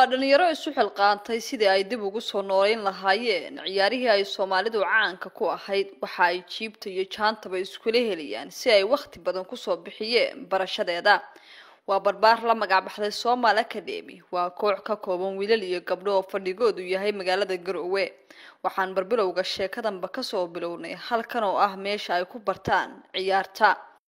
dhalinyaro isu xilqaantay sidii ay dib ugu soo nooleyn lahaayeen ciyaarihii ay soomaalidu caanka ku ahayd waxa ay jiibta iyo jaantaba iskula helayaan si ay wakhti badan kusoo bixiyeen barashadeeda waa barbaar la magacbaxday somal academy waa koox ka kooban wiilal iyo gabdho oo fadhigoodu yahay magaalada garowe waxaan barbilowga sheekadanba kasoo bilownay halkan oo ah meesha ay ku bartaan ciyaarta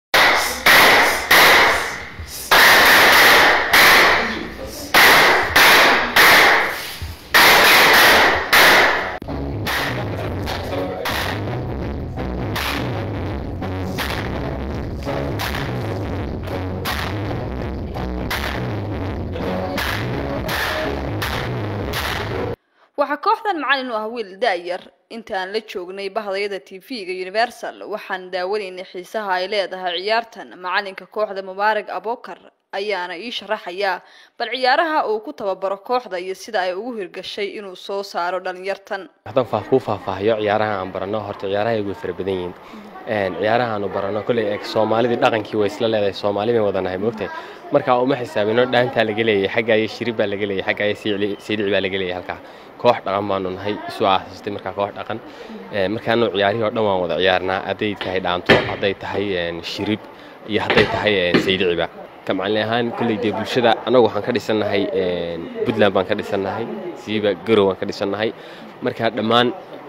waxaa kooxdan macalin u ah wiil da-yar inta aan la joognay bahdayada t v-ga universal waxaan daawanaynay xiisaha ay leedahay ciyaartan macalinka kooxda mubaarak abokar ayaana ii sharaxayaa bal ciyaaraha uu ku tababaro kooxda iyo sida ay ugu hirgashay inuu soo saaro dhalinyartan haddaan faah kuu faahfaahiyo ciyaaraha aan barano horta ciyaaraha way fara badan yihiin ciyaaraha aanu barano kolley eeg soomaalidii dhaqankii way isla leedahay soomaali bay wadanahay moogtahay markaa uma xisaabino dhaantaa laga leeyahay xaggaayo shirib baa laga leeyahay xaggaayo siidhici baa laga leeyahay halkaa koox dhaqan baanu nahay isu aasaastay markaa koox dhaqan markaanu ciyaarihii oo dhan waan wada ciyaarnaa hadday tahay dhaanto hadday tahay shirib iyo hadday tahay saydhiciba ka macalin ahaan kolley dee bulshada annagu waxaan ka dhisannahay puntland baan ka dhisannahay siiba garow waan ka dhisannahay markaa dhammaan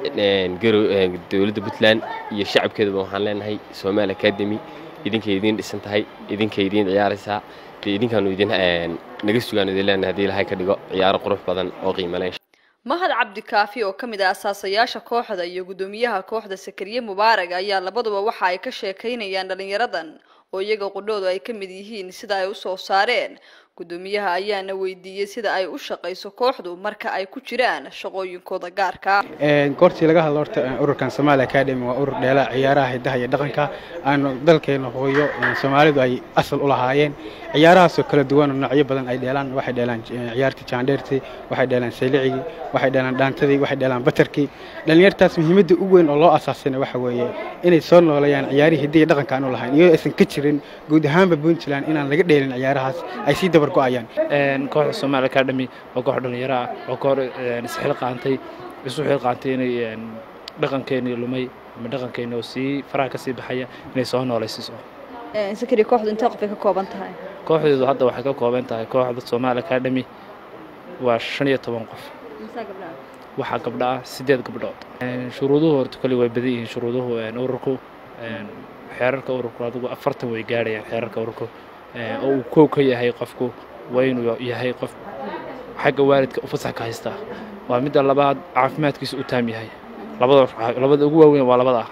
dowladda puntland iyo shacabkeedaba waxaan leenahay somal academy idinkay idiin dhisan tahay idinkay idiin ciyaaraysaa dee idinkaanu idin naga sugaan idin leenahay haddii ilahay ka dhigo ciyaaro qurux badan oo qiimaleyn mahad cabdikaafi oo ka mid ah asaasayaasha kooxda iyo guddoomiyaha kooxda sakariye mubaarag ayaa labaduba waxa ay ka sheekaynayaan dhalinyaradan oo iyaga qudhoodu ay ka mid yihiin sida ay usoo saareen guddoomiyaha ayaana weydiiyey sida ay u shaqayso kooxdu marka ay ku jiraan shaqooyinkooda gaarka goortii laga hadlo horta ururkan somaali academy waa urur dheela ciyaaraha hidaha iyo dhaqanka aanu dalkeena hooyo soomaalidu ay asal u lahaayeen ciyaarahaasoo kala duwan oo noocyo badan ay dheelaan waxay dheelaan ciyaartii jaandheertii waxay dheelaan saylicigii waxay dheelaan dhaantadii waxay dheelaan batarkii dhallinyartaas muhiimadda ugu weyn oo loo asaasina waxa weeye inay soo noolayaan ciyaarihii hidaha iyo dhaqanka aan u lahayn iyadoo aysan ka jirin guud ahaanba puntland inaan laga dheelin ciyaarahaas ay sii dabar go-ayaan kooxda somaali academy waa koox dhalinyaro ah waa koox isxilqaantay isu xilqaantay inay dhaqankeenii lumay ama dhaqankeeni oo sii faraha ka sii baxaya inay soo noolaysiiso sakari kooxdu intee qof ay ka kooban tahay kooxdeedu hadda waxay ka kooban tahay kooxda somaali academy waa shan iyo toban qof waxaa gabdho ah siddeed gabdhood shuruuduhu horta kole way badan yihiin shuruuduhu ururku xeerarka ururku adigu afartan way gaadhayaan xeerarka ururku oo uu kow ka yahay qofku waa inuu yahay qof xagga waalidka u fasax ka haysta waa midda labaad caafimaadkiisa u taam yahay labada ugu waaweyn waa labada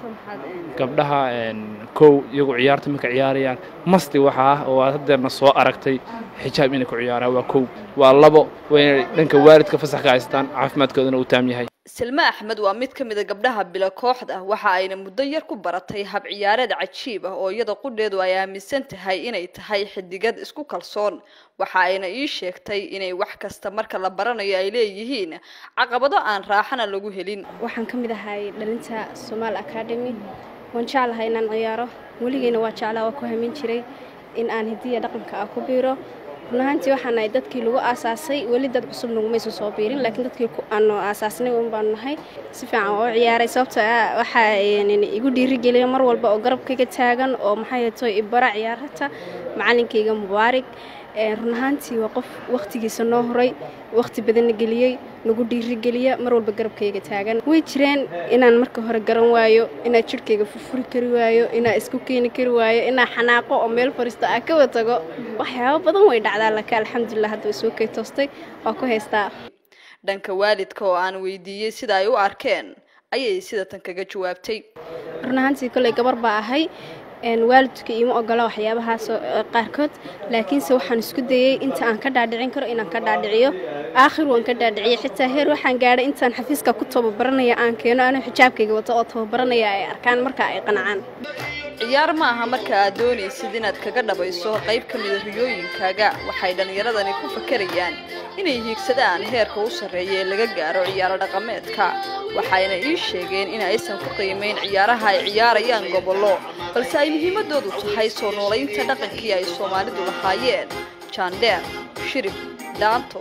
gabdhaha kow iyagu ciyaarta marka ciyaarayaan masti waxa ah oo aad hadeerna soo aragtay xijaab inay ku ciyaaraan waa kow waa labo waa inay dhanka waalidka fasax ka haystaan caafimaadkoodana uu taam yahay silme axmed waa mid ka mid a gabdhaha bilo kooxda waxa ayna muddo yar ku baratay hab ciyaareed cajiib ah oo iyada qudheedu ay aaminsan tahay inay tahay xidigad isku kalsoon waxa ayna ii sheegtay inay wax kasta marka la baranayo ay leeyihiin caqabado aan raaxana lagu helin waxaan ka mid ahay dhalinta somaal academy waan jeclahay inaan ciyaaro weligeyna waa jeclaa waa ku hamin jiray in aan hidiya dhaqanka ah ku biiro run ahaantii waxaan nahay dadkii lagu aasaasay weli dad cusub nagumaysan soo biirin laakiin dadkii aanu aasaasnay un baanu nahay si fiican oo ciyaaray sababtoo ah waxaa igu dhiirigeliya mar walba oo garabkayga taagan oo maxay tahay ibara ciyaarata macalinkayga mubaarig run ahaantii waa qof wakhtigiisa noo horay wakhti badanna geliyey nagu dhiirigeliya mar walba garabkayga taagan way jireen inaan marka hore garan waayo inaa jidhkayga furfuri kari waayo inaa isku keeni kari waayo inaa xanaaqo oo meel fariisto ah ka watago waxyaabo badan way dhacdaa laakiin alxamdulilah hadda way soo kay toostay waa ku haystaa dhanka waalidka oo aan weydiiyey sida ay u arkeen ayay sida tan kaga jawaabtay run ahaantii kolley gabar baa ahay waalidka iima ogola waxyaabahaas qaarkood laakiinse waxaan isku dayey inta aan ka dhaadhicin karo inaan ka dhaadhiciyo aakhir waan ka dhaadhiciyay xitaa heer waxaan gaadhay intaan xafiiska ku tababaranaya aan keeno anuu xijaabkayga wato oo tababaranaya ay arkaan marka ay qanacaan ciyaar ma aha marka aad doonaysid inaad kaga dhabayso qayb ka mida riyooyinkaaga waxay dhallinyaradani ku fakerayaan inay hiigsadaan heerka u sarreeya ee laga gaaro ciyaaro dhaqameedka waxayna ii sheegeen in aysan ku qiimayn ciyaaraha ay ciyaarayaan gobollo balse ay muhiimadoodu tahay soo noolaynta dhaqankii ay soomaalidu lahaayeen jaandheer shirib dhaanto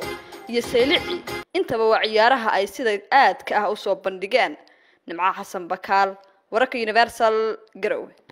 iyo saylici intaba waa ciyaaraha ay sida aadka ah usoo bandhigeen nimco xasan bakaal wararka universal garowe